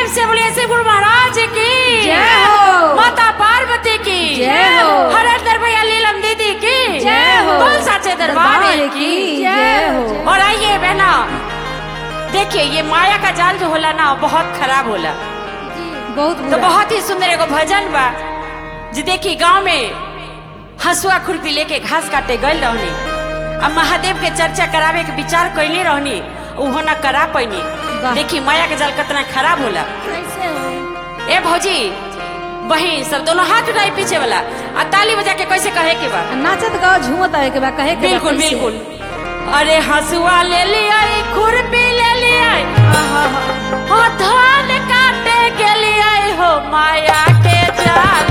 से बोलिए श्री गुरु महाराज की जय हो। माता पार्वती की जय हो। हरेंद्र भैया लीलम दीदी की जय हो। बोल साचे दरबार की जय हो और आइए बहना देखिए ये माया का जाल जो होला ना बहुत खराब होला बहुत तो बुरा बहुत ही सुंदर एगो भजन बा जी देखी गांव में हसुआ खुरपी लेके घास काटे गल रहनी अब महादेव के चर्चा करावे के विचार कैले रहनी उहो ना करा पैनी वाह। देखी माया के जाल कितना खराब होला कैसे हो ए भौजी बहिन सब दोनों हाथ उठाई पीछे वाला आ ताली बजा के कैसे कहे के बा नाचत गाओ झूमत आवे के बा कहे के बा बिल्कुल कैसे? बिल्कुल अरे हसुआ ले लिया खुरपी ले लिया आहा, हा। हो धान काटे के लिए हो माया के जाल